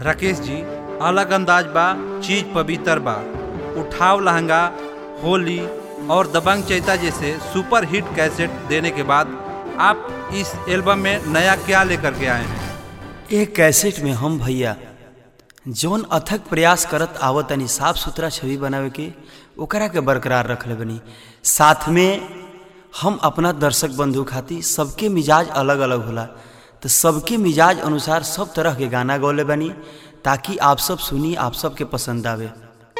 राकेश जी अलग अंदाज बा चीज पवित्र बा उठाव लहंगा होली और दबंग चैता जैसे सुपर हिट कैसेट देने के बाद आप इस एल्बम में नया क्या लेकर के आए हैं एक कैसेट में हम भैया जौन अथक प्रयास करत आवत तनी साफ सुथरा छवि बनावे के ओकरा के बरकरार रखले बनी साथ में हम अपना दर्शक बंधु खातिर सबके मिजाज अलग अलग होला तो सबके मिजाज अनुसार सब तरह के गाना गौले बनी ताकि आप सब सुनी आप सबके पसंद आवे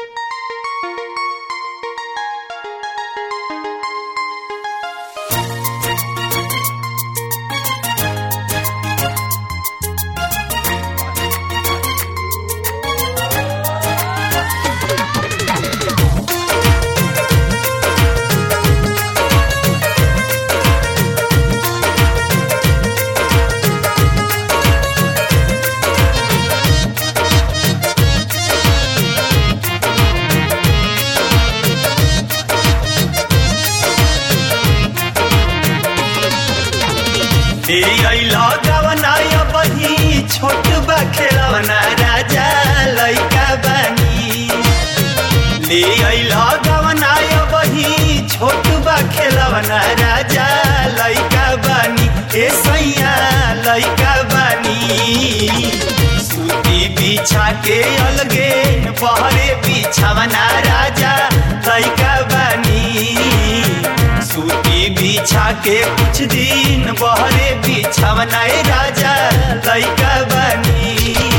बही छोट बा खेलवना राजा लैका बानी ले अइला गवना बही छोट बा खेलवना राजा लैका बानी ए सैया लैका बानी सूती बिछा के अलगे बहरे बिछावना राजा लैका बानी सूती बिछा के कुछ दिन बहरे बिछावना राजा लैका बनी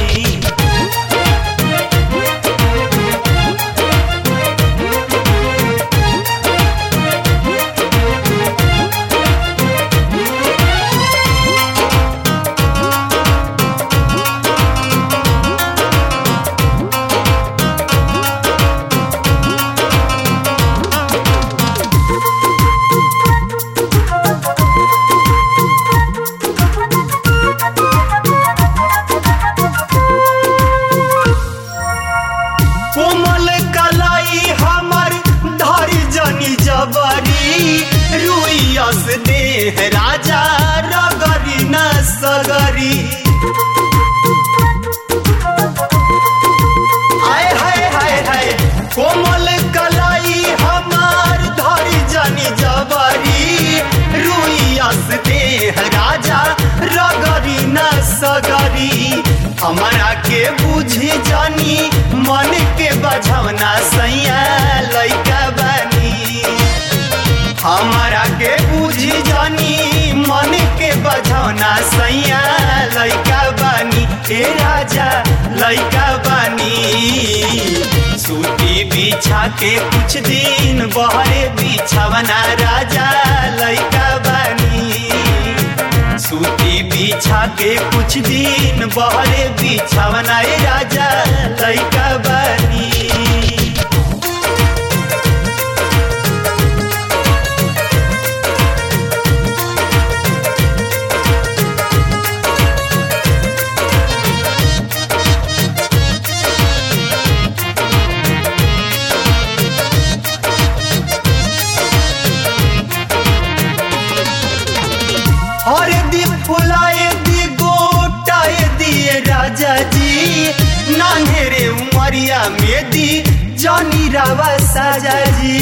कोमल कलाई हमर धरी जनी जबरी रुइयस देह राजा रगरी न सगरी आय हाय हाय हाय कोमल कलाई हमार धरी जनी जबरी रुइयस देह राजा रगरी न सगरी हमारा के बुझी जानी मन के बझवना सैया लैका बनी हमारा के बुझी जानी मन के बझवना सैया लैका बनी ए राजा लैका बनी सूती बिछा के कुछ दिन बहरे बिछावना राजा लैका बनी सूती बिछा के कुछ दिन बहरे बिछावना राजा लैका बनी हर दी फुलाए दी गोटाए दिए राजा जी नान्हेरे उमरिया में दी जानी रावा साजा जी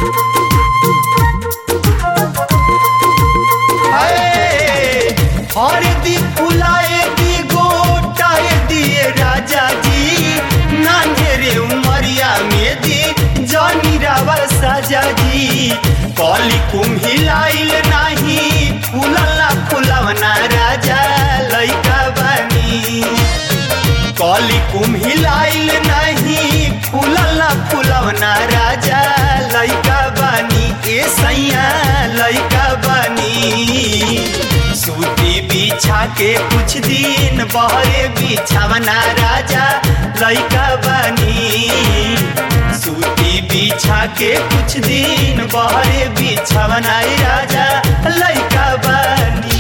हाय, हर दी फुलाए दी गोटाए दिए राजा जी नान्हेरे उमरिया में दी जानी रावा साजा जी कली कुम्हिलाइल नाही फुलला फुलवना राजा लैका बनी कली कुम्हिलाइल नहीं फुलला फुलवना राजा लैका बनी ए सैया लैका बनी सूती बिछा के कुछ दिन बहरे बिछावना राजा लैका बनी सूती बिछा के कुछ दिन बहरे बिछावना राजा लैका बनी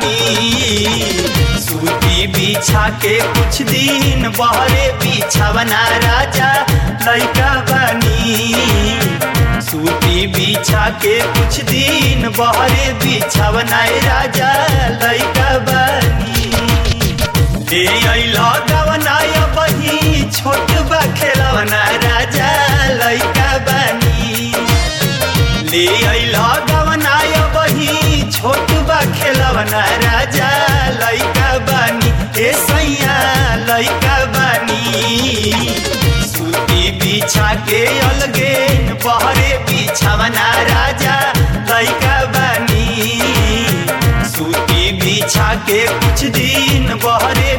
बानी सूती बिछा के कुछ दिन बहरे बिछावना राजा लैका बानी सूती बिछा के कुछ दिन बहरे बिछावना राजा लैका बानी ले अइला गवना बही छोट बा खेलवना राजा लैका बानी ले अइला गवना बही छोट बा खेलवना राजा लैका बानी ए सैया लैका बानी सूती बिछा के अलगे बहरे बिछावना राजा लैका बानी सूती बिछा के कुछ दिन बहरे